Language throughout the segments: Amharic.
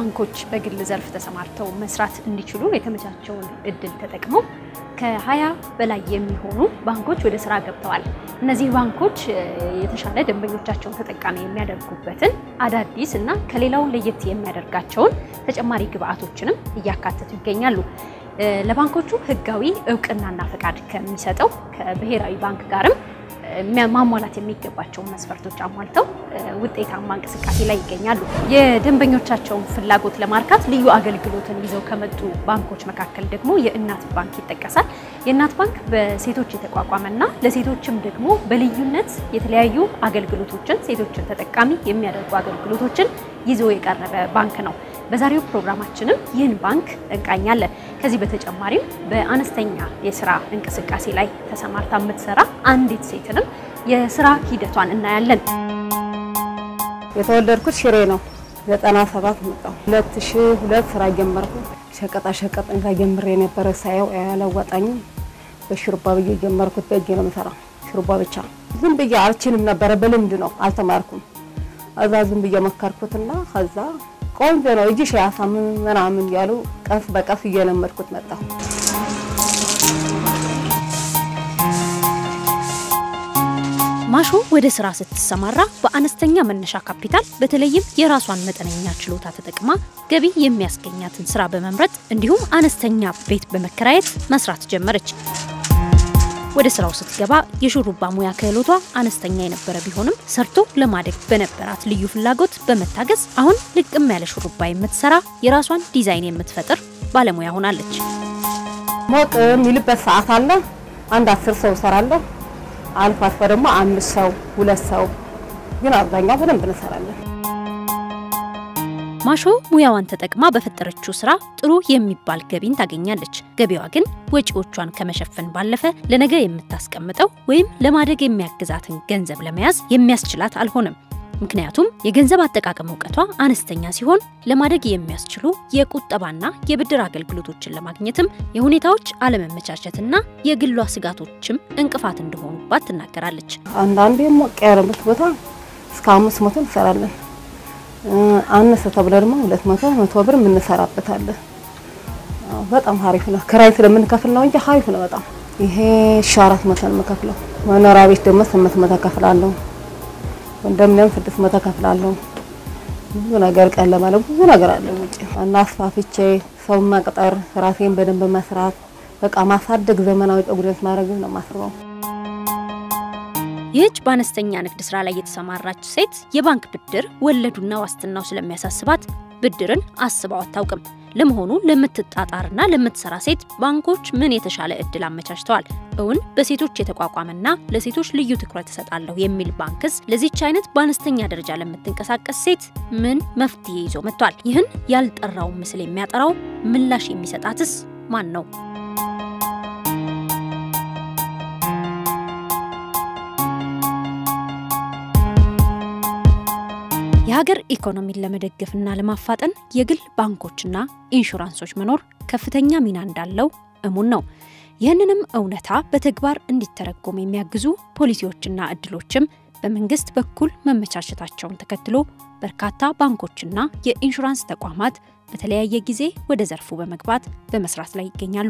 ባንኮች በግል ዘርፍ ተሰማርተው መስራት እንዲችሉ የተመቻቸውን እድል ተጠቅመው ከሀያ በላይ የሚሆኑ ባንኮች ወደ ስራ ገብተዋል። እነዚህ ባንኮች የተሻለ ደንበኞቻቸውን ተጠቃሚ የሚያደርጉበትን አዳዲስ እና ከሌላው ለየት የሚያደርጋቸውን ተጨማሪ ግብአቶችንም እያካተቱ ይገኛሉ። ለባንኮቹ ሕጋዊ እውቅናና ፈቃድ ከሚሰጠው ከብሔራዊ ባንክ ጋርም ማሟላት የሚገባቸውን መስፈርቶች አሟልተው ውጤታማ እንቅስቃሴ ላይ ይገኛሉ። የደንበኞቻቸውን ፍላጎት ለማርካት ልዩ አገልግሎትን ይዘው ከመጡ ባንኮች መካከል ደግሞ የእናት ባንክ ይጠቀሳል። የእናት ባንክ በሴቶች የተቋቋመና ለሴቶችም ደግሞ በልዩነት የተለያዩ አገልግሎቶችን ሴቶችን ተጠቃሚ የሚያደርጉ አገልግሎቶችን ይዞ የቀረበ ባንክ ነው። በዛሬው ፕሮግራማችንም ይህን ባንክ እንቃኛለን። ከዚህ በተጨማሪም በአነስተኛ የስራ እንቅስቃሴ ላይ ተሰማርታ የምትሰራ አንዲት ሴትንም የስራ ሂደቷን እናያለን። የተወለድኩት ሽሬ ነው። ዘጠና ሰባት መጣሁ። ሁለት ሺ ሁለት ስራ ጀመርኩ። ሸቀጣ ሸቀጥ እንካ ጀምሬ የነበረ ሳየው ያለወጣኝም በሽሩባ ብዬ ጀመርኩት። በእጄ ነው የምሰራው ሽሩባ ብቻ። ዝም ብዬ አልችልም ነበረ፣ በልምድ ነው አልተማርኩም። እዛ ዝም ብዬ መከርኩትና ከዛ ቆንጆ ነው እጅሽ ያሳምን ምናምን ያሉ ቀስ በቀስ እየለመድኩት መጣሁ። ማሾ ወደ ስራ ስትሰማራ በአነስተኛ መነሻ ካፒታል በተለይም የራሷን መጠነኛ ችሎታ ተጠቅማ ገቢ የሚያስገኛትን ስራ በመምረጥ እንዲሁም አነስተኛ ቤት በመከራየት መስራት ጀመረች። ወደ ስራው ስትገባ የሹሩባ ሙያ ክህሎቷ አነስተኛ የነበረ ቢሆንም ሰርቶ ለማደግ በነበራት ልዩ ፍላጎት በመታገዝ አሁን ልቅም ያለ ሹሩባ የምትሰራ የራሷን ዲዛይን የምትፈጥር ባለሙያ ሆናለች። ሞቅ የሚልበት ሰዓት አለ። አንድ አስር ሰው እሰራለሁ። አልፎ አልፎ ደግሞ አምስት ሰው ሁለት ሰው፣ ግን አብዛኛው በደንብ እንሰራለን። ማሾ ሙያዋን ተጠቅማ በፈጠረችው ስራ ጥሩ የሚባል ገቢን ታገኛለች። ገቢዋ ግን ወጪዎቿን ከመሸፈን ባለፈ ለነገ የምታስቀምጠው ወይም ለማደግ የሚያግዛትን ገንዘብ ለመያዝ የሚያስችላት አልሆነም። ምክንያቱም የገንዘብ አጠቃቀም እውቀቷ አነስተኛ ሲሆን ለማደግ የሚያስችሉ የቁጠባና የብድር አገልግሎቶችን ለማግኘትም የሁኔታዎች አለመመቻቸትና የግሏ ስጋቶችም እንቅፋት እንደሆኑባት ትናገራለች። አንዳንዴ ሞቅ ያለበት ቦታ እስከ አምስት መቶ እንሰራለን። አነሰ ተብለ ደግሞ ሁለት መቶ መቶ ብር የምንሰራበታለን። በጣም ሀሪፍ ነው። ክራይ ስለምንከፍል ነው እንጂ ሀሪፍ ነው በጣም ይሄ ሺ አራት መቶ ነው የምከፍለው። መኖሪያ ቤት ደግሞ ስምንት መቶ ከፍላለሁ። እንደምንም ስድስት መቶ ከፍላለሁ። ብዙ ነገር ቀን ለማለት ብዙ ነገር አለ ውጭ እና አስፋፍቼ ሰው መቅጠር፣ ራሴን በደንብ መስራት፣ በቃ ማሳደግ፣ ዘመናዊ ጸጉሬን ማድረግ ነው የማስበው። ይህች በአነስተኛ ንግድ ስራ ላይ የተሰማራች ሴት የባንክ ብድር ወለዱና ዋስትናው ስለሚያሳስባት ብድርን አስበው አታውቅም። ለመሆኑ ለምትጣጣርና ለምትሰራ ሴት ባንኮች ምን የተሻለ እድል አመቻችተዋል? እውን በሴቶች የተቋቋመና ለሴቶች ልዩ ትኩረት እሰጣለሁ የሚል ባንክስ ለዚች አይነት በአነስተኛ ደረጃ ለምትንቀሳቀስ ሴት ምን መፍትሄ ይዞ መጥቷል? ይህን ያልጠራውን ምስል የሚያጠራው ምላሽ የሚሰጣትስ ማን ነው? የሀገር ኢኮኖሚን ለመደገፍና ለማፋጠን የግል ባንኮችና ኢንሹራንሶች መኖር ከፍተኛ ሚና እንዳለው እሙን ነው። ይህንንም እውነታ በተግባር እንዲተረጎም የሚያግዙ ፖሊሲዎችና እድሎችም በመንግስት በኩል መመቻቸታቸውን ተከትሎ በርካታ ባንኮችና የኢንሹራንስ ተቋማት በተለያየ ጊዜ ወደ ዘርፉ በመግባት በመስራት ላይ ይገኛሉ።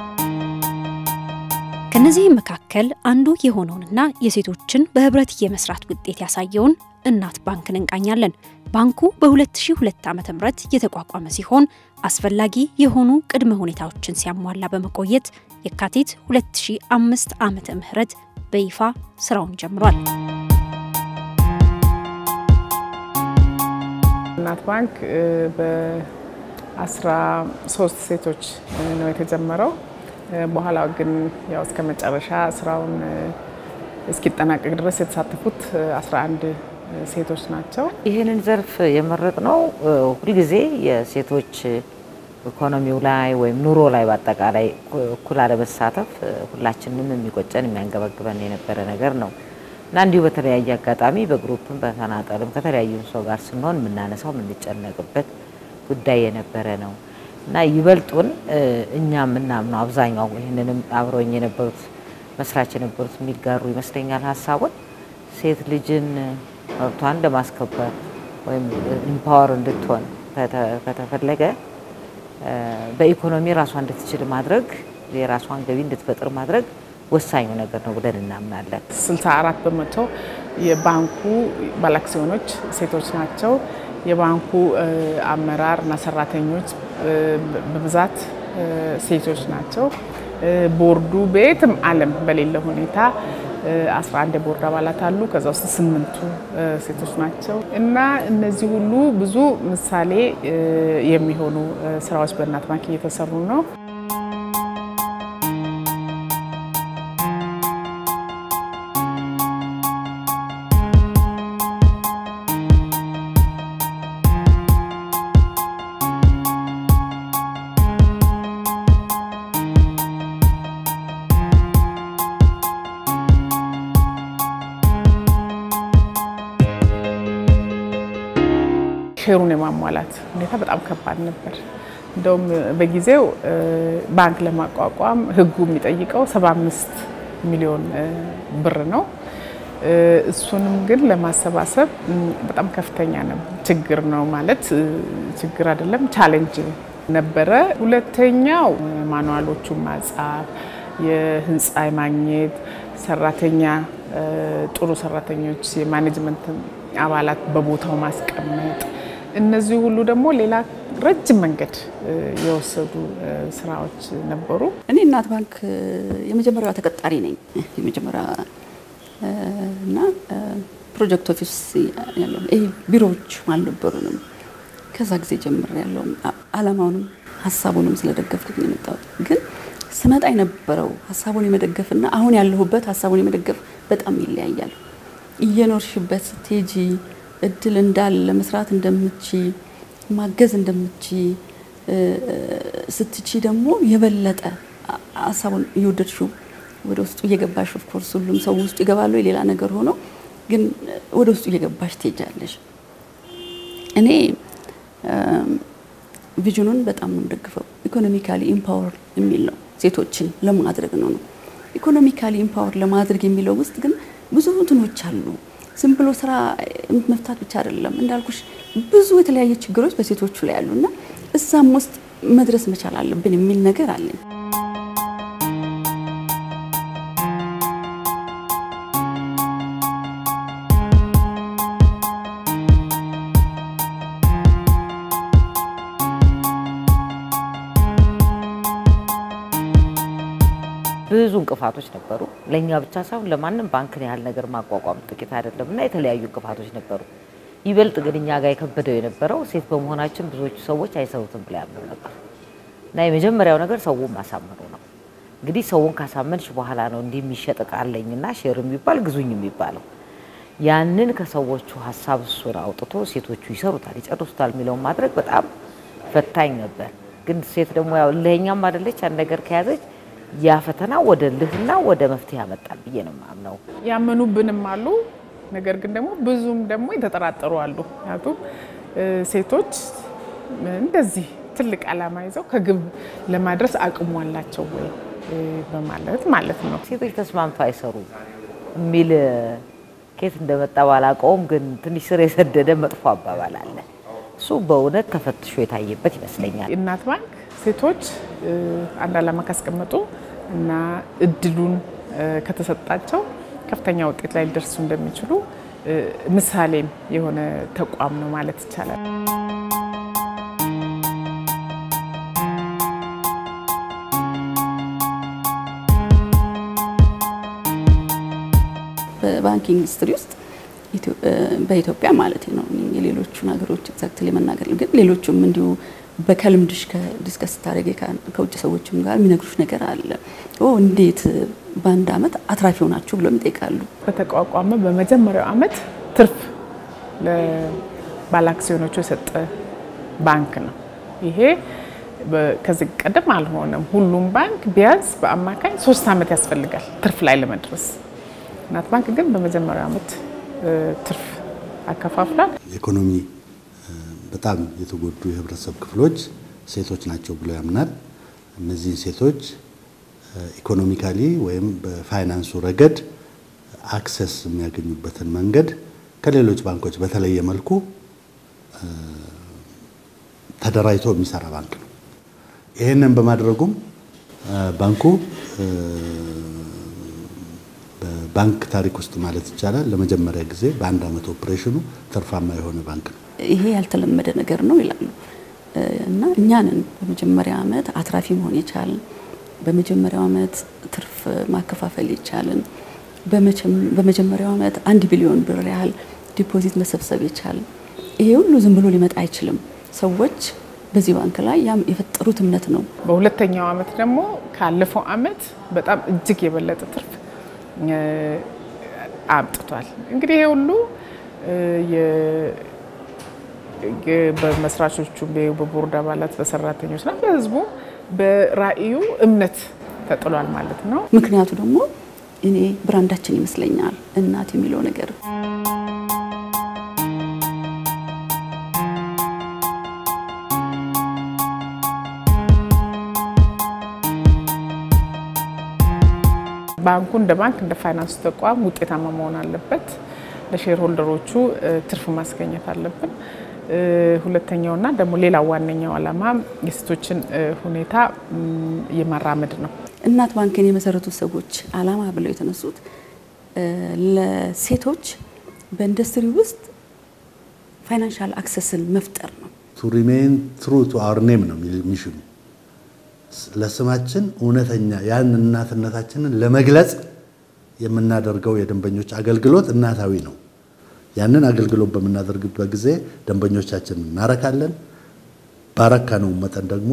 ከነዚህም መካከል አንዱ የሆነውንና የሴቶችን በህብረት የመስራት ውጤት ያሳየውን እናት ባንክን እንቃኛለን። ባንኩ በ2002 ዓ.ም የተቋቋመ ሲሆን አስፈላጊ የሆኑ ቅድመ ሁኔታዎችን ሲያሟላ በመቆየት የካቲት 2005 ዓመተ ምህረት በይፋ ስራውን ጀምሯል። እናት ባንክ በ13 ሴቶች ነው የተጀመረው። በኋላ ግን ያው እስከ መጨረሻ ስራውን እስኪጠናቀቅ ድረስ የተሳተፉት 11 ሴቶች ናቸው። ይህንን ዘርፍ የመረጥ ነው ሁልጊዜ የሴቶች ኢኮኖሚው ላይ ወይም ኑሮ ላይ በአጠቃላይ እኩል አለመሳተፍ ሁላችንም የሚቆጨን የሚያንገበግበን የነበረ ነገር ነው እና እንዲሁ በተለያየ አጋጣሚ በግሩፕም በተናጠልም ከተለያዩ ሰው ጋር ስንሆን የምናነሳው የምንጨነቅበት ጉዳይ የነበረ ነው እና ይበልጡን እኛ የምናምነው አብዛኛው ይህንንም አብረውኝ የነበሩት መስራች የነበሩት የሚጋሩ ይመስለኛል ሀሳቡን ሴት ልጅን መብቷን ለማስከበር ወይም ኢምፓወር እንድትሆን ከተፈለገ በኢኮኖሚ ራሷ እንድትችል ማድረግ የራሷን ገቢ እንድትፈጥር ማድረግ ወሳኙ ነገር ነው ብለን እናምናለን። 64 በመቶ የባንኩ ባለአክሲዮኖች ሴቶች ናቸው። የባንኩ አመራር እና ሰራተኞች በብዛት ሴቶች ናቸው። ቦርዱ በየትም ዓለም በሌለ ሁኔታ 11 የቦርድ አባላት አሉ። ከዛ ውስጥ ስምንቱ ሴቶች ናቸው እና እነዚህ ሁሉ ብዙ ምሳሌ የሚሆኑ ስራዎች በእናት ባንክ እየተሰሩ ነው። ሼሩን የማሟላት ሁኔታ በጣም ከባድ ነበር። እንደውም በጊዜው ባንክ ለማቋቋም ሕጉ የሚጠይቀው 75 ሚሊዮን ብር ነው። እሱንም ግን ለማሰባሰብ በጣም ከፍተኛ ችግር ነው ማለት ችግር አይደለም፣ ቻሌንጅ ነበረ። ሁለተኛው ማኑዋሎቹን ማጻፍ፣ የህንፃ ማግኘት፣ ሰራተኛ ጥሩ ሰራተኞች፣ የማኔጅመንት አባላት በቦታው ማስቀመጥ እነዚህ ሁሉ ደግሞ ሌላ ረጅም መንገድ የወሰዱ ስራዎች ነበሩ። እኔ እናት ባንክ የመጀመሪያዋ ተቀጣሪ ነኝ። የመጀመሪያ እና ፕሮጀክት ኦፊስ ያለው ይሄ ቢሮዎች አልነበሩንም። ከዛ ጊዜ ጀምር ያለው አላማውንም ሀሳቡንም ስለደገፍኩት ነው የመጣሁት። ግን ስመጣ የነበረው ሀሳቡን የመደገፍና አሁን ያለሁበት ሀሳቡን የመደገፍ በጣም ይለያያል። እየኖርሽበት ስትሄጂ እድል እንዳለ መስራት እንደምቺ ማገዝ እንደምቺ ስትቺ ደግሞ የበለጠ ሀሳቡን እየወደድሽው ወደ ውስጡ እየገባሽ ኦፍኮርስ ሁሉም ሰው ውስጡ ይገባሉ የሌላ ነገር ሆኖ ግን ወደ ውስጡ እየገባሽ ትሄጃለሽ። እኔ ቪዥኑን በጣም ነው የምደግፈው። ኢኮኖሚካሊ ኢምፓወር የሚል ነው ሴቶችን ለማድረግ ነው ነው ኢኮኖሚካሊ ኢምፓወር ለማድረግ የሚለው ውስጥ ግን ብዙ እንትኖች አሉ። ዝም ብሎ ስራ መፍታት ብቻ አይደለም። እንዳልኩሽ ብዙ የተለያየ ችግሮች በሴቶቹ ላይ ያሉና እዛም ውስጥ መድረስ መቻል አለብን የሚል ነገር አለኝ። ብዙ እንቅፋቶች ነበሩ። ለእኛ ብቻ ሳይሆን ለማንም ባንክን ያህል ነገር ማቋቋም ጥቂት አይደለም እና የተለያዩ እንቅፋቶች ነበሩ። ይበልጥ ግን እኛ ጋር የከበደው የነበረው ሴት በመሆናችን ብዙዎቹ ሰዎች አይሰሩትም ብለው ያምኑ ነበር እና የመጀመሪያው ነገር ሰውን ማሳመኑ ነው። እንግዲህ ሰውን ካሳመንሽ በኋላ ነው እንዲህ የሚሸጥ እቃ አለኝና ሼር የሚባል ግዙኝ የሚባለው። ያንን ከሰዎቹ ሀሳብ እሱን አውጥቶ ሴቶቹ ይሰሩታል፣ ይጨርሱታል የሚለውን ማድረግ በጣም ፈታኝ ነበር። ግን ሴት ደግሞ ያው እልህኛም አይደለች። አንድ ነገር ከያዘች ያ ፈተና ወደ ልህና ወደ መፍትሄ ያመጣል ብዬ ነው የማምነው። ያመኑብንም አሉ፣ ነገር ግን ደግሞ ብዙም ደግሞ የተጠራጠሩ አሉ። ምክንያቱም ሴቶች እንደዚህ ትልቅ ዓላማ ይዘው ከግብ ለማድረስ አቅሙ አላቸው ወይ በማለት ማለት ነው። ሴቶች ተስማምተው አይሰሩ የሚል ኬት እንደመጣ ባላውቀውም ግን ትንሽ ስር የሰደደ መጥፎ አባባል አለ። እሱ በእውነት ተፈትሾ የታየበት ይመስለኛል። እናት ባንክ ሴቶች አንድ ዓላማ ካስቀመጡ እና እድሉን ከተሰጣቸው ከፍተኛ ውጤት ላይ ሊደርሱ እንደሚችሉ ምሳሌም የሆነ ተቋም ነው ማለት ይቻላል። በባንኪንግ ኢንዱስትሪ ውስጥ በኢትዮጵያ ማለት ነው የሌሎቹን ሀገሮች ኤግዛክትሊ መናገር ግን ሌሎቹም እንዲሁ በከልምድሽ ከዲስከስ ስታደርጊ ከውጭ ሰዎችም ጋር የሚነግሩሽ ነገር አለ። እንዴት በአንድ አመት አትራፊ ሆናችሁ ብለው ይጠይቃሉ። በተቋቋመ በመጀመሪያው አመት ትርፍ ለባለአክሲዮኖቹ የሰጠ ባንክ ነው። ይሄ ከዚህ ቀደም አልሆነም። ሁሉም ባንክ ቢያንስ በአማካኝ ሶስት አመት ያስፈልጋል ትርፍ ላይ ለመድረስ። እናት ባንክ ግን በመጀመሪያው አመት ትርፍ አከፋፍሏል። ኢኮኖሚ በጣም የተጎዱ የህብረተሰብ ክፍሎች ሴቶች ናቸው ብሎ ያምናል። እነዚህን ሴቶች ኢኮኖሚካሊ ወይም በፋይናንሱ ረገድ አክሰስ የሚያገኙበትን መንገድ ከሌሎች ባንኮች በተለየ መልኩ ተደራጅቶ የሚሰራ ባንክ ነው። ይህንን በማድረጉም ባንኩ በባንክ ታሪክ ውስጥ ማለት ይቻላል ለመጀመሪያ ጊዜ በአንድ ዓመት ኦፕሬሽኑ ትርፋማ የሆነ ባንክ ነው። ይሄ ያልተለመደ ነገር ነው ይላሉ እና እኛንን በመጀመሪያ ዓመት አትራፊ መሆን የቻልን በመጀመሪያው ዓመት ትርፍ ማከፋፈል የቻልን በመጀመሪያው ዓመት አንድ ቢሊዮን ብር ያህል ዲፖዚት መሰብሰብ የቻልን ይሄ ሁሉ ዝም ብሎ ሊመጣ አይችልም። ሰዎች በዚህ ባንክ ላይ ያም የፈጠሩት እምነት ነው። በሁለተኛው ዓመት ደግሞ ካለፈው ዓመት በጣም እጅግ የበለጠ ትርፍ አምጥቷል። እንግዲህ ይሄ ሁሉ በመስራቾቹ፣ በቦርድ አባላት፣ በሰራተኞችና በህዝቡ በራዕዩ እምነት ተጥሏል ማለት ነው። ምክንያቱ ደግሞ እኔ ብራንዳችን ይመስለኛል እናት የሚለው ነገር ባንኩ እንደ ባንክ እንደ ፋይናንስ ተቋም ውጤታማ መሆን አለበት። ለሼር ሆልደሮቹ ትርፍ ማስገኘት አለብን። ሁለተኛውና ደግሞ ሌላው ዋነኛው ዓላማ የሴቶችን ሁኔታ የማራመድ ነው። እናት ባንክን የመሰረቱት ሰዎች ዓላማ ብለው የተነሱት ለሴቶች በኢንዱስትሪ ውስጥ ፋይናንሻል አክሰስን መፍጠር ነው። ቱ ሪሜን ትሩ ቱ አወር ኔም ነው ሚሽኑ። ለስማችን እውነተኛ ያን እናትነታችንን ለመግለጽ የምናደርገው የደንበኞች አገልግሎት እናታዊ ነው። ያንን አገልግሎት በምናደርግበት ጊዜ ደንበኞቻችን እናረካለን። ባረካነው መጠን ደግሞ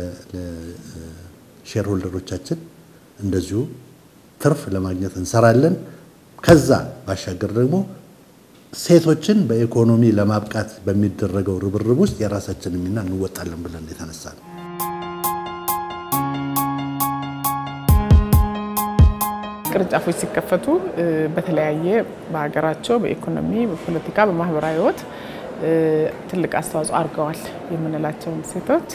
ለሼር ሆልደሮቻችን እንደዚሁ ትርፍ ለማግኘት እንሰራለን። ከዛ ባሻገር ደግሞ ሴቶችን በኢኮኖሚ ለማብቃት በሚደረገው ርብርብ ውስጥ የራሳችንን ሚና እንወጣለን ብለን የተነሳ ነው። ቅርንጫፎች ሲከፈቱ በተለያየ በሀገራቸው በኢኮኖሚ፣ በፖለቲካ፣ በማህበራዊ ህይወት ትልቅ አስተዋጽኦ አድርገዋል የምንላቸውን ሴቶች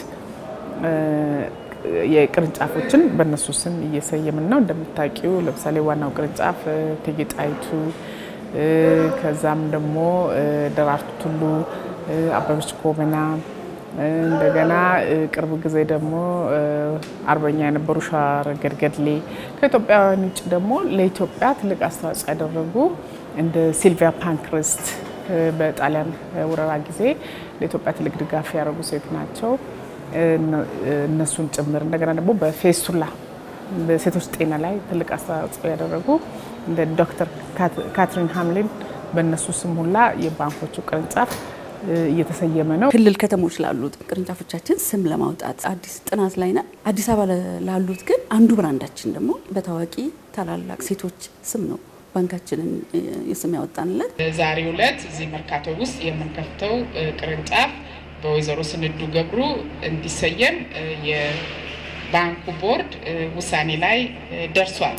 የቅርንጫፎችን በእነሱ ስም እየሰየምን ነው። እንደምታውቂው ለምሳሌ ዋናው ቅርንጫፍ እቴጌ ጣይቱ፣ ከዛም ደግሞ ደራርቱ ቱሉ፣ አበበች ጎበና እንደገና ቅርብ ጊዜ ደግሞ አርበኛ የነበሩ ሸዋረገድ ገድሌ ከኢትዮጵያውያን ውጭ ደግሞ ለኢትዮጵያ ትልቅ አስተዋጽኦ ያደረጉ እንደ ሲልቪያ ፓንክረስት በጣሊያን ወረራ ጊዜ ለኢትዮጵያ ትልቅ ድጋፍ ያደረጉ ሴት ናቸው። እነሱን ጭምር እንደገና ደግሞ በፌስቱላ በሴቶች ጤና ላይ ትልቅ አስተዋጽኦ ያደረጉ እንደ ዶክተር ካትሪን ሀምሊን በእነሱ ስም ሁላ የባንኮቹ ቅርንጫፍ እየተሰየመ ነው። ክልል ከተሞች ላሉት ቅርንጫፎቻችን ስም ለማውጣት አዲስ ጥናት ላይ ነን። አዲስ አበባ ላሉት ግን አንዱ ብራንዳችን ደግሞ በታዋቂ ታላላቅ ሴቶች ስም ነው ባንካችንን የስም ያወጣንለት። ዛሬው ዕለት እዚህ መርካቶ ውስጥ የምንከፍተው ቅርንጫፍ በወይዘሮ ስንዱ ገብሩ እንዲሰየም የባንኩ ቦርድ ውሳኔ ላይ ደርሷል።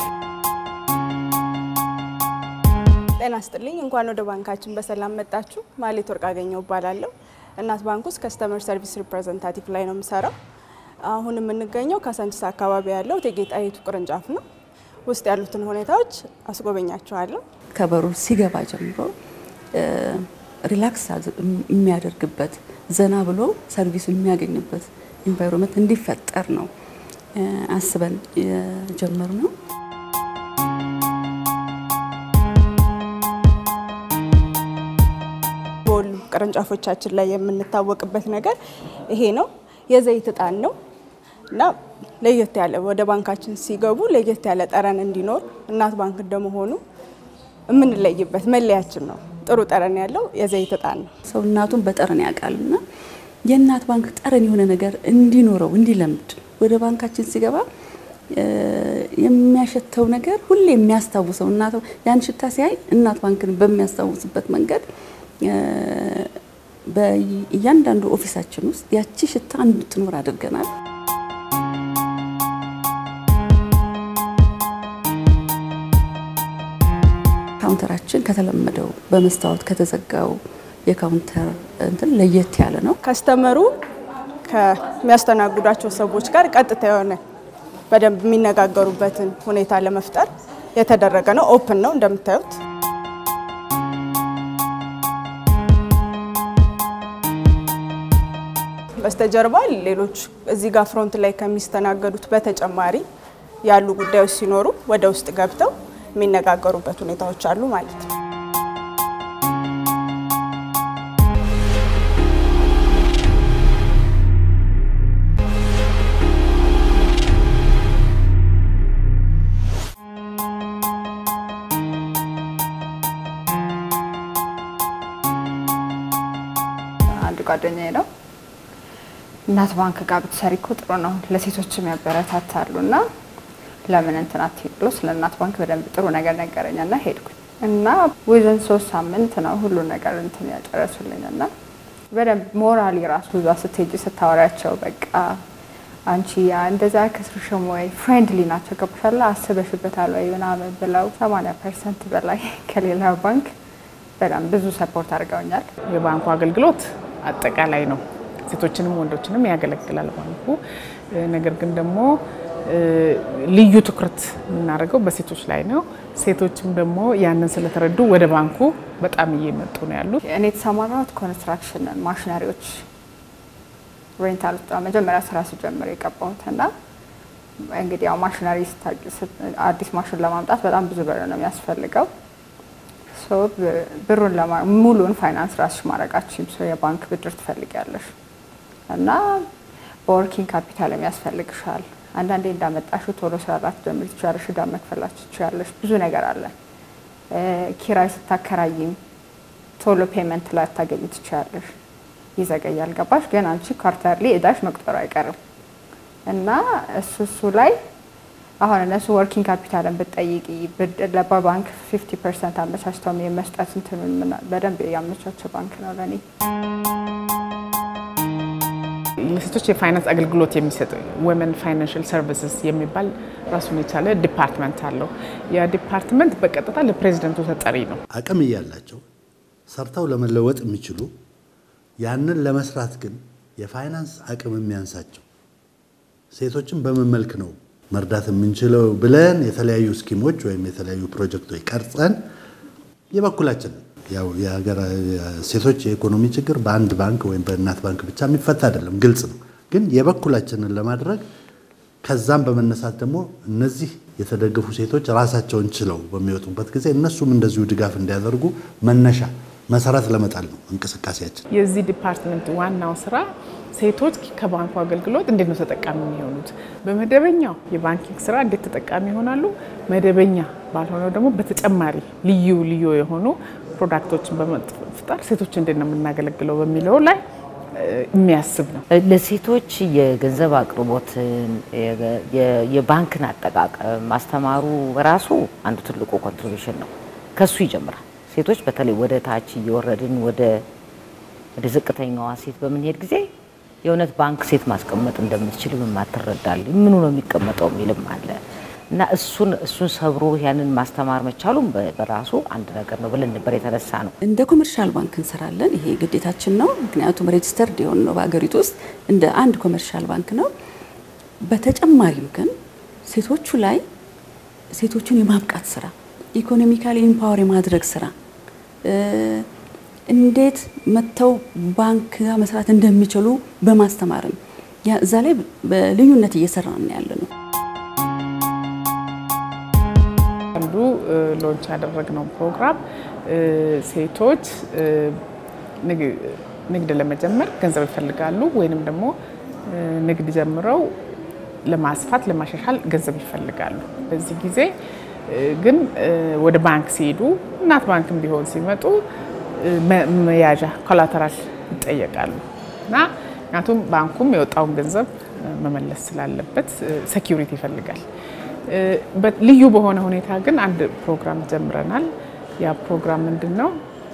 ጤና ስጥልኝ። እንኳን ወደ ባንካችን በሰላም መጣችሁ። ማሌት ወርቅ አገኘው እባላለሁ። እናት ባንክ ውስጥ ከስተመር ሰርቪስ ሪፕሬዘንታቲቭ ላይ ነው የምሰራው። አሁን የምንገኘው ካሳንቺስ አካባቢ ያለው እቴጌ ጣይቱ ቅርንጫፍ ነው። ውስጥ ያሉትን ሁኔታዎች አስጎበኛችኋለሁ። ከበሩ ሲገባ ጀምሮ ሪላክስ የሚያደርግበት ዘና ብሎ ሰርቪሱ የሚያገኝበት ኢንቫይሮንመንት እንዲፈጠር ነው አስበን የጀመርነው። በሁሉም ቅርንጫፎቻችን ላይ የምንታወቅበት ነገር ይሄ ነው። የዘይት እጣን ነው እና ለየት ያለ ወደ ባንካችን ሲገቡ ለየት ያለ ጠረን እንዲኖር እናት ባንክ እንደመሆኑ የምንለይበት መለያችን ነው። ጥሩ ጠረን ያለው የዘይት እጣን ነው። ሰው እናቱን በጠረን ያውቃል እና የእናት ባንክ ጠረን የሆነ ነገር እንዲኖረው እንዲለምድ ወደ ባንካችን ሲገባ የሚያሸተው ነገር ሁሌ የሚያስታውሰው እናት ያን ሽታ ሲያይ እናት ባንክን በሚያስታውስበት መንገድ በእያንዳንዱ ኦፊሳችን ውስጥ ያቺ ሽታ እንድትኖር አድርገናል። ካውንተራችን ከተለመደው በመስታወት ከተዘጋው የካውንተር እንትን ለየት ያለ ነው። ከስተመሩ ከሚያስተናግዷቸው ሰዎች ጋር ቀጥታ የሆነ በደንብ የሚነጋገሩበትን ሁኔታ ለመፍጠር የተደረገ ነው። ኦፕን ነው እንደምታዩት። በስተጀርባ ሌሎች እዚህ ጋር ፍሮንት ላይ ከሚስተናገዱት በተጨማሪ ያሉ ጉዳዮች ሲኖሩ ወደ ውስጥ ገብተው የሚነጋገሩበት ሁኔታዎች አሉ ማለት ነው። አንድ ጓደኛዬ ነው እናት ባንክ ጋር ብትሰሪ እኮ ጥሩ ነው፣ ለሴቶችም ያበረታታሉ እና ለምን እንትን አትሄድ ብሎ ስለ እናት ባንክ በደንብ ጥሩ ነገር ነገረኝ እና ሄድኩኝ እና ዊዝን ሶስት ሳምንት ነው ሁሉ ነገር እንትን ያጨረሱልኝ እና በደንብ ሞራሊ ራሱ እዛ ስትሄጂ ስታወሪያቸው በቃ አንቺ ያ እንደዛ ከስርሽም ወይ ፍሬንድሊ ናቸው ገባሻላ አስበሽበታል ወይ ምናምን ብለው 80 ፐርሰንት በላይ ከሌላው ባንክ በጣም ብዙ ሰፖርት አድርገውኛል። የባንኩ አገልግሎት አጠቃላይ ነው። ሴቶችንም ወንዶችንም ያገለግላል ባንኩ። ነገር ግን ደግሞ ልዩ ትኩረት የምናደርገው በሴቶች ላይ ነው። ሴቶችም ደግሞ ያንን ስለተረዱ ወደ ባንኩ በጣም እየመጡ ነው ያሉት። እኔ የተሰማራሁት ኮንስትራክሽን ማሽነሪዎች ሬንታል ውስጥ ነው መጀመሪያ ስራ ስጀምር የገባሁት እና እንግዲህ ያው ማሽነሪ አዲስ ማሽን ለማምጣት በጣም ብዙ ብር ነው የሚያስፈልገው። ብሩን ሙሉን ፋይናንስ ራስሽ ማድረጋችም ሰው የባንክ ብድር ትፈልጊያለሽ እና በወርኪንግ ካፒታል የሚያስፈልግሻል። አንዳንዴ እንዳመጣሹ ቶሎ ስራ ላትጀምሪ ትችያለሽ፣ ዕዳ መክፈላችሁ ትችያለሽ። ብዙ ነገር አለ። ኪራይ ስታከራይም ቶሎ ፔመንት ላታገኝ ትችያለሽ። ይዘገያል። ገባሽ? ግን አንቺ ኳርተርሊ እዳሽ መቁጠሩ አይቀርም እና እሱ እሱ ላይ አሁን እነሱ ወርኪንግ ካፒታልን ብትጠይቂ በባንክ 50 ፐርሰንት አመቻችተው የመስጠት እንትኑን በደንብ ያመቻቸ ባንክ ነው ለእኔ። ለሴቶች የፋይናንስ አገልግሎት የሚሰጥ ወመን ፋይናንሽል ሰርቪስስ የሚባል ራሱን የቻለ ዲፓርትመንት አለው። ያ ዲፓርትመንት በቀጥታ ለፕሬዚደንቱ ተጠሪ ነው። አቅም እያላቸው ሰርተው ለመለወጥ የሚችሉ ያንን ለመስራት ግን የፋይናንስ አቅም የሚያንሳቸው ሴቶችን በምን መልክ ነው መርዳት የምንችለው ብለን የተለያዩ ስኪሞች ወይም የተለያዩ ፕሮጀክቶች ቀርጸን የበኩላችን ያው የሀገር ሴቶች የኢኮኖሚ ችግር በአንድ ባንክ ወይም በእናት ባንክ ብቻ የሚፈታ አይደለም፣ ግልጽ ነው። ግን የበኩላችንን ለማድረግ ከዛም በመነሳት ደግሞ እነዚህ የተደገፉ ሴቶች ራሳቸውን ችለው በሚወጡበት ጊዜ እነሱም እንደዚሁ ድጋፍ እንዲያደርጉ መነሻ መሰረት ለመጣል ነው እንቅስቃሴያችን። የዚህ ዲፓርትመንት ዋናው ስራ ሴቶች ከባንኩ አገልግሎት እንዴት ነው ተጠቃሚ የሚሆኑት፣ በመደበኛው የባንኪንግ ስራ እንዴት ተጠቃሚ ይሆናሉ፣ መደበኛ ባልሆነው ደግሞ በተጨማሪ ልዩ ልዩ የሆኑ ፕሮዳክቶችን በመፍጠር ሴቶች እንዴት ነው የምናገለግለው በሚለው ላይ የሚያስብ ነው። ለሴቶች የገንዘብ አቅርቦትን የባንክን አጠቃቀም ማስተማሩ በራሱ አንዱ ትልቁ ኮንትሪቢሽን ነው። ከሱ ይጀምራል። ሴቶች በተለይ ወደ ታች እየወረድን ወደ ወደ ዝቅተኛዋ ሴት በምንሄድ ጊዜ የእውነት ባንክ ሴት ማስቀመጥ እንደምትችል ማትረዳል ምኑ ነው የሚቀመጠው የሚልም አለ እና እሱን እሱን ሰብሮ ያንን ማስተማር መቻሉም በራሱ አንድ ነገር ነው ብለን ነበር የተነሳ ነው። እንደ ኮመርሻል ባንክ እንሰራለን። ይሄ ግዴታችን ነው። ምክንያቱም ሬጅስተርድ የሆነ ነው በሀገሪቱ ውስጥ እንደ አንድ ኮመርሻል ባንክ ነው። በተጨማሪም ግን ሴቶቹ ላይ ሴቶቹን የማብቃት ስራ፣ ኢኮኖሚካሊ ኢምፓወር የማድረግ ስራ እንዴት መጥተው ባንክ ጋር መስራት እንደሚችሉ በማስተማርም እዛ ላይ በልዩነት እየሰራን ያለ ነው። አንዱ ሎንች ያደረግነው ፕሮግራም ሴቶች ንግድ ለመጀመር ገንዘብ ይፈልጋሉ ወይንም ደግሞ ንግድ ጀምረው ለማስፋት ለማሻሻል ገንዘብ ይፈልጋሉ። በዚህ ጊዜ ግን ወደ ባንክ ሲሄዱ እናት ባንክም ቢሆን ሲመጡ መያዣ ኮላተራል ይጠየቃሉ እና ምክንያቱም ባንኩም የወጣውን ገንዘብ መመለስ ስላለበት ሴኪሪቲ ይፈልጋል። ልዩ በሆነ ሁኔታ ግን አንድ ፕሮግራም ጀምረናል። ያ ፕሮግራም ምንድን ነው?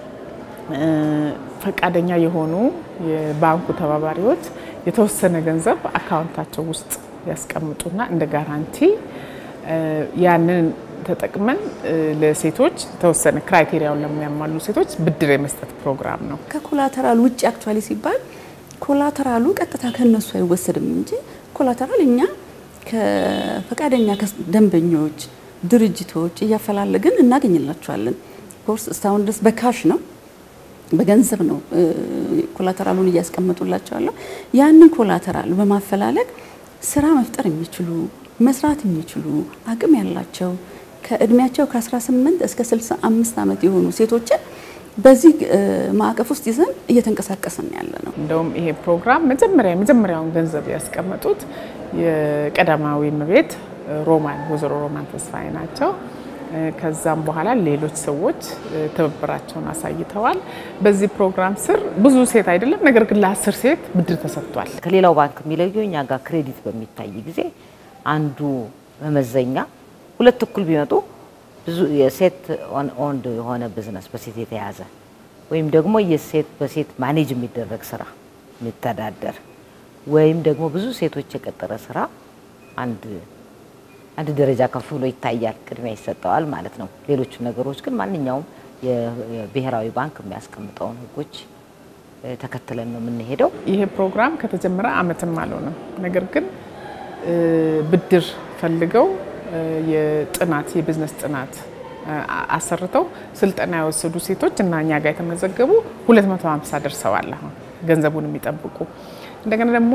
ፈቃደኛ የሆኑ የባንኩ ተባባሪዎች የተወሰነ ገንዘብ አካውንታቸው ውስጥ ያስቀምጡና እንደ ጋራንቲ ያንን ተጠቅመን ለሴቶች የተወሰነ ክራይቴሪያውን ለሚያሟሉ ሴቶች ብድር የመስጠት ፕሮግራም ነው። ከኮላተራል ውጭ አክቹዋሊ ሲባል ኮላተራሉ ቀጥታ ከነሱ አይወሰድም እንጂ ኮላተራል እኛ ከፈቃደኛ ደንበኞች፣ ድርጅቶች እያፈላለግን እናገኝላቸዋለን። ኮርስ እስካሁን ድረስ በካሽ ነው በገንዘብ ነው ኮላተራሉን እያስቀመጡላቸው ያለው ያንን ኮላተራል በማፈላለግ ስራ መፍጠር የሚችሉ መስራት የሚችሉ አቅም ያላቸው ከእድሜያቸው ከ18 እስከ 65 ዓመት የሆኑ ሴቶችን በዚህ ማዕቀፍ ውስጥ ይዘን እየተንቀሳቀስን ያለ ነው። እንደውም ይሄ ፕሮግራም መጀመሪያ የመጀመሪያውን ገንዘብ ያስቀመጡት የቀዳማዊ እመቤት ሮማን ወይዘሮ ሮማን ተስፋዬ ናቸው። ከዛም በኋላ ሌሎች ሰዎች ትብብራቸውን አሳይተዋል። በዚህ ፕሮግራም ስር ብዙ ሴት አይደለም፣ ነገር ግን ለአስር ሴት ብድር ተሰጥቷል። ከሌላው ባንክ የሚለየው እኛ ጋር ክሬዲት በሚታይ ጊዜ አንዱ መመዘኛ ሁለት እኩል ቢመጡ ብዙ የሴት ኦንድ የሆነ ቢዝነስ በሴት የተያዘ ወይም ደግሞ የሴት በሴት ማኔጅ የሚደረግ ስራ የሚተዳደር ወይም ደግሞ ብዙ ሴቶች የቀጠረ ስራ አንድ አንድ ደረጃ ከፍ ብሎ ይታያል፣ ቅድሚያ ይሰጠዋል ማለት ነው። ሌሎቹ ነገሮች ግን ማንኛውም የብሔራዊ ባንክ የሚያስቀምጠውን ሕጎች ተከትለን ነው የምንሄደው። ይሄ ፕሮግራም ከተጀመረ ዓመትም አልሆነም። ነገር ግን ብድር ፈልገው የጥናት የቢዝነስ ጥናት አሰርተው ስልጠና የወሰዱ ሴቶች እና እኛ ጋር የተመዘገቡ 250 ደርሰዋል። አሁን ገንዘቡን የሚጠብቁ እንደገና ደግሞ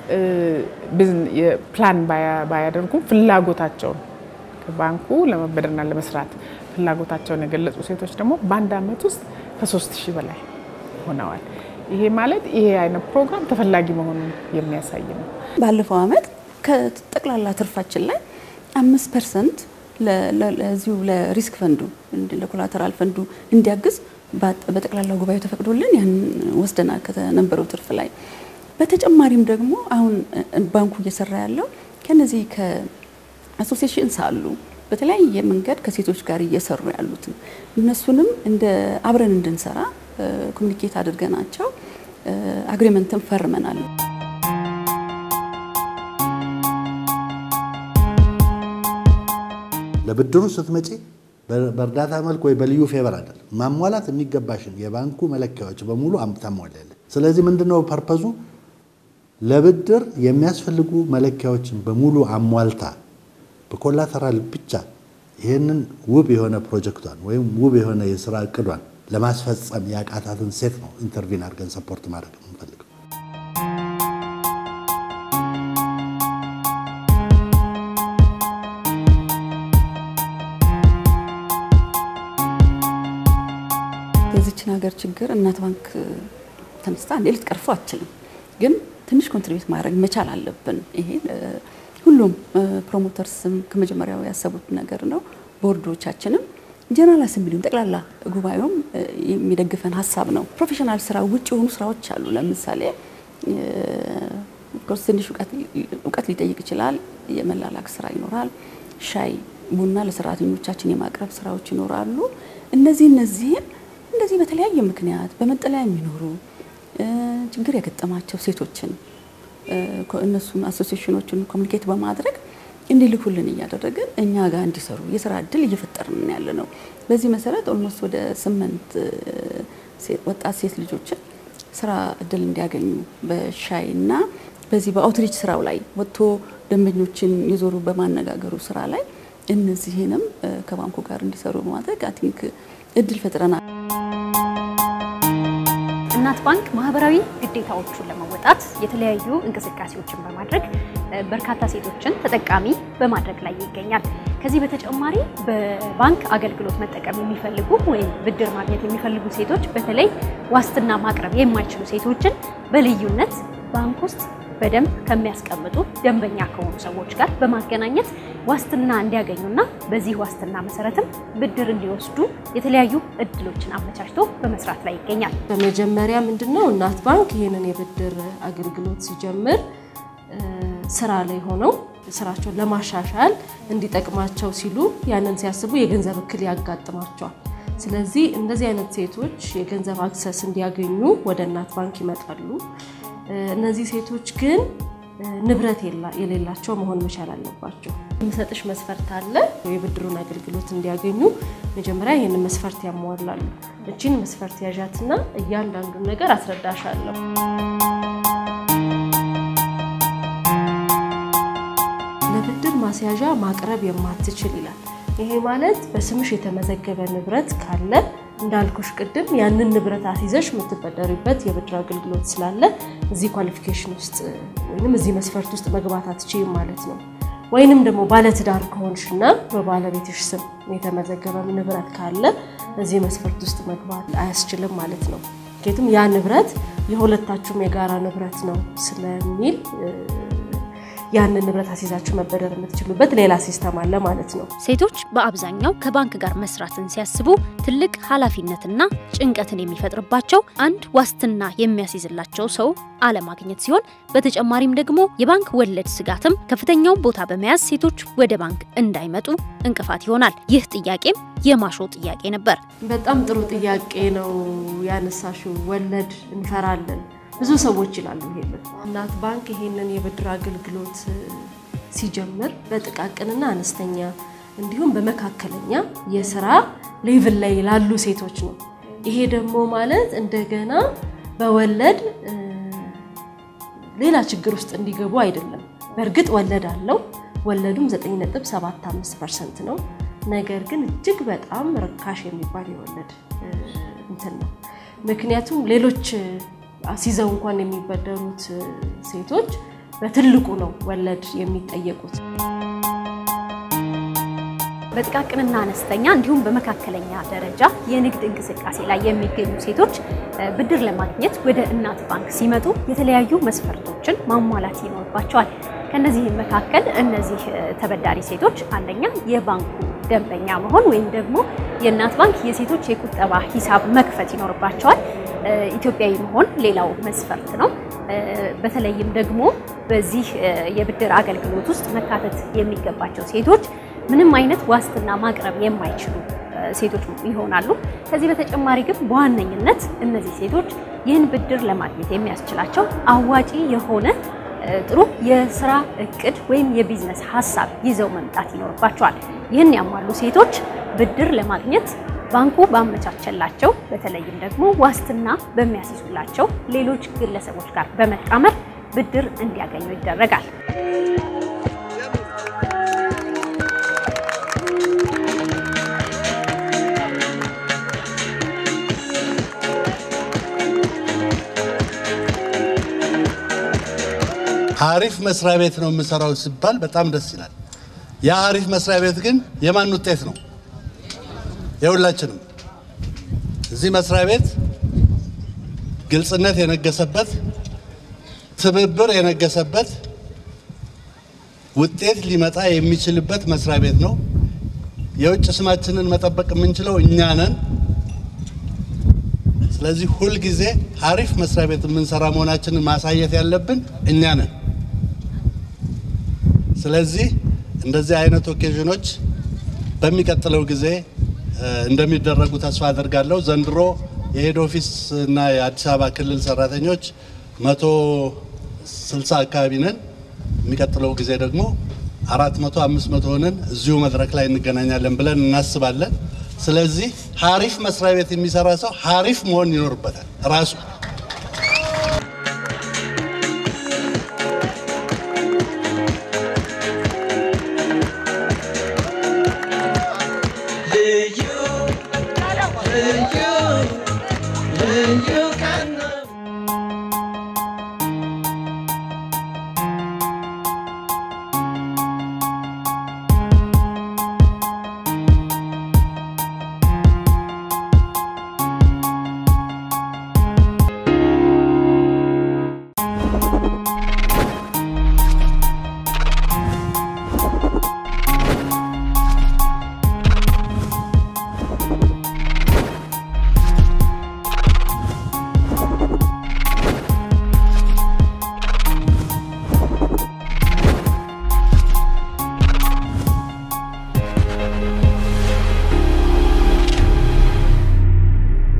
ፕላን ባያደርጉም ፍላጎታቸውን ከባንኩ ለመበደርና ለመስራት ፍላጎታቸውን የገለጹ ሴቶች ደግሞ በአንድ ዓመት ውስጥ ከሶስት ሺህ በላይ ሆነዋል። ይሄ ማለት ይሄ አይነት ፕሮግራም ተፈላጊ መሆኑን የሚያሳይ ነው። ባለፈው ዓመት ከጠቅላላ ትርፋችን ላይ አምስት ፐርሰንት ለዚሁ ለሪስክ ፈንዱ ለኮላተራል ፈንዱ እንዲያግዝ በጠቅላላ ጉባኤው ተፈቅዶልን ያን ወስደናል ከነበረው ትርፍ ላይ። በተጨማሪም ደግሞ አሁን ባንኩ እየሰራ ያለው ከነዚህ ከአሶሲዬሽንስ አሉ በተለያየ መንገድ ከሴቶች ጋር እየሰሩ ያሉትን እነሱንም እንደ አብረን እንድንሰራ ኮሚኒኬት አድርገናቸው አግሪመንትን ፈርመናል። ለብድሩ ስትመጪ በእርዳታ መልክ ወይ በልዩ ፌቨር አይደለም ማሟላት የሚገባሽን የባንኩ መለኪያዎች በሙሉ ታሟላለች። ስለዚህ ምንድነው ፐርፐዙ? ለብድር የሚያስፈልጉ መለኪያዎችን በሙሉ አሟልታ በኮላተራል ብቻ ይህንን ውብ የሆነ ፕሮጀክቷን ወይም ውብ የሆነ የስራ እቅዷን ለማስፈጸም ያቃታትን ሴት ነው ኢንተርቪን አድርገን ሰፖርት ማድረግ የምንፈልገው። የዚችን ሀገር ችግር እናት ባንክ ተነስታ እንዴ ልትቀርፎ አትችልም፣ ግን ትንሽ ኮንትሪቢዩት ማድረግ መቻል አለብን። ይሄ ሁሉም ፕሮሞተርስም ከመጀመሪያው ያሰቡት ነገር ነው። ቦርዶቻችንም ጀነራል አሰምብሊውም ጠቅላላ ጉባኤውም የሚደግፈን ሀሳብ ነው። ፕሮፌሽናል ስራ ውጭ የሆኑ ስራዎች አሉ። ለምሳሌ ኮርስ ትንሽ እውቀት ሊጠይቅ ይችላል። የመላላክ ስራ ይኖራል። ሻይ ቡና ለሰራተኞቻችን የማቅረብ ስራዎች ይኖራሉ። እነዚህ እነዚህን እንደዚህ በተለያየ ምክንያት በመጠለያ የሚኖሩ ችግር የገጠማቸው ሴቶችን እነሱን አሶሲዬሽኖችን ኮሚኒኬት በማድረግ እንዲልኩልን እያደረግን እኛ ጋር እንዲሰሩ የስራ እድል እየፈጠርን ያለ ነው። በዚህ መሰረት ኦልሞስት ወደ ስምንት ወጣት ሴት ልጆችን ስራ እድል እንዲያገኙ በሻይ እና በዚህ በአውትሪች ስራው ላይ ወጥቶ ደንበኞችን የዞሩ በማነጋገሩ ስራ ላይ እነዚህንም ከባንኩ ጋር እንዲሰሩ በማድረግ አይ ቲንክ እድል ፈጥረናል። እናት ባንክ ማህበራዊ ግዴታዎቹን ለመወጣት የተለያዩ እንቅስቃሴዎችን በማድረግ በርካታ ሴቶችን ተጠቃሚ በማድረግ ላይ ይገኛል። ከዚህ በተጨማሪ በባንክ አገልግሎት መጠቀም የሚፈልጉ ወይም ብድር ማግኘት የሚፈልጉ ሴቶች በተለይ ዋስትና ማቅረብ የማይችሉ ሴቶችን በልዩነት ባንክ ውስጥ በደንብ ከሚያስቀምጡ ደንበኛ ከሆኑ ሰዎች ጋር በማገናኘት ዋስትና እንዲያገኙና በዚህ ዋስትና መሰረትም ብድር እንዲወስዱ የተለያዩ እድሎችን አመቻችቶ በመስራት ላይ ይገኛል። በመጀመሪያ ምንድነው እናት ባንክ ይህንን የብድር አገልግሎት ሲጀምር ስራ ላይ ሆነው ስራቸውን ለማሻሻል እንዲጠቅማቸው ሲሉ ያንን ሲያስቡ የገንዘብ እክል ያጋጥማቸዋል። ስለዚህ እንደዚህ አይነት ሴቶች የገንዘብ አክሰስ እንዲያገኙ ወደ እናት ባንክ ይመጣሉ። እነዚህ ሴቶች ግን ንብረት የሌላቸው መሆን መቻል አለባቸው። የሚሰጥሽ መስፈርት አለ። የብድሩን አገልግሎት እንዲያገኙ መጀመሪያ ይህንን መስፈርት ያሟላሉ። እቺን መስፈርት ያዣትና እያንዳንዱን ነገር አስረዳሻለሁ። ለብድር ማስያዣ ማቅረብ የማትችል ይላል። ይሄ ማለት በስምሽ የተመዘገበ ንብረት ካለ እንዳልኩሽ ቅድም ያንን ንብረት አስይዘሽ የምትበደሪበት የብድር አገልግሎት ስላለ እዚህ ኳሊፊኬሽን ውስጥ ወይንም እዚህ መስፈርት ውስጥ መግባት አትችይም ማለት ነው። ወይንም ደግሞ ባለትዳር ከሆንሽና በባለቤትሽ ስም የተመዘገበ ንብረት ካለ እዚህ መስፈርት ውስጥ መግባት አያስችልም ማለት ነው። ምክንያቱም ያ ንብረት የሁለታችሁም የጋራ ንብረት ነው ስለሚል ያንን ንብረት አስይዛችሁ መበደር የምትችሉበት ሌላ ሲስተም አለ ማለት ነው። ሴቶች በአብዛኛው ከባንክ ጋር መስራትን ሲያስቡ ትልቅ ኃላፊነትና ጭንቀትን የሚፈጥርባቸው አንድ ዋስትና የሚያስይዝላቸው ሰው አለማግኘት ሲሆን በተጨማሪም ደግሞ የባንክ ወለድ ስጋትም ከፍተኛውን ቦታ በመያዝ ሴቶች ወደ ባንክ እንዳይመጡ እንቅፋት ይሆናል። ይህ ጥያቄም የማሾ ጥያቄ ነበር። በጣም ጥሩ ጥያቄ ነው ያነሳሽው። ወለድ እንፈራለን ብዙ ሰዎች ይላሉ። ይሄንን እናት ባንክ ይሄንን የብድር አገልግሎት ሲጀምር በጥቃቅንና አነስተኛ እንዲሁም በመካከለኛ የስራ ሌቭል ላይ ላሉ ሴቶች ነው። ይሄ ደግሞ ማለት እንደገና በወለድ ሌላ ችግር ውስጥ እንዲገቡ አይደለም። በእርግጥ ወለድ አለው። ወለዱም 9.75 ፐርሰንት ነው። ነገር ግን እጅግ በጣም ርካሽ የሚባል የወለድ እንትን ነው። ምክንያቱም ሌሎች አስይዘው እንኳን የሚበደሩት ሴቶች በትልቁ ነው ወለድ የሚጠየቁት። በጥቃቅንና አነስተኛ እንዲሁም በመካከለኛ ደረጃ የንግድ እንቅስቃሴ ላይ የሚገኙ ሴቶች ብድር ለማግኘት ወደ እናት ባንክ ሲመጡ የተለያዩ መስፈርቶችን ማሟላት ይኖርባቸዋል። ከነዚህም መካከል እነዚህ ተበዳሪ ሴቶች አንደኛ የባንኩ ደንበኛ መሆን ወይም ደግሞ የእናት ባንክ የሴቶች የቁጠባ ሂሳብ መክፈት ይኖርባቸዋል። ኢትዮጵያዊ መሆን ሌላው መስፈርት ነው። በተለይም ደግሞ በዚህ የብድር አገልግሎት ውስጥ መካተት የሚገባቸው ሴቶች ምንም አይነት ዋስትና ማቅረብ የማይችሉ ሴቶች ይሆናሉ። ከዚህ በተጨማሪ ግን በዋነኝነት እነዚህ ሴቶች ይህን ብድር ለማግኘት የሚያስችላቸው አዋጪ የሆነ ጥሩ የስራ እቅድ ወይም የቢዝነስ ሀሳብ ይዘው መምጣት ይኖርባቸዋል። ይህን ያሟሉ ሴቶች ብድር ለማግኘት ባንኩ ባመቻቸላቸው በተለይም ደግሞ ዋስትና በሚያስይዙላቸው ሌሎች ግለሰቦች ጋር በመጣመር ብድር እንዲያገኙ ይደረጋል። አሪፍ መስሪያ ቤት ነው የምሰራው ሲባል በጣም ደስ ይላል። ያ አሪፍ መስሪያ ቤት ግን የማን ውጤት ነው? የሁላችንም። እዚህ መስሪያ ቤት ግልጽነት የነገሰበት፣ ትብብር የነገሰበት፣ ውጤት ሊመጣ የሚችልበት መስሪያ ቤት ነው። የውጭ ስማችንን መጠበቅ የምንችለው እኛ ነን። ስለዚህ ሁልጊዜ አሪፍ መስሪያ ቤት የምንሰራ መሆናችንን ማሳየት ያለብን እኛ ነን። ስለዚህ እንደዚህ አይነት ኦኬዥኖች በሚቀጥለው ጊዜ እንደሚደረጉ ተስፋ አደርጋለሁ። ዘንድሮ የሄድ ኦፊስ እና የአዲስ አበባ ክልል ሰራተኞች መቶ ስልሳ አካባቢ ነን። የሚቀጥለው ጊዜ ደግሞ አራት መቶ አምስት መቶ ሆነን እዚሁ መድረክ ላይ እንገናኛለን ብለን እናስባለን። ስለዚህ ሀሪፍ መስሪያ ቤት የሚሰራ ሰው ሀሪፍ መሆን ይኖርበታል ራሱ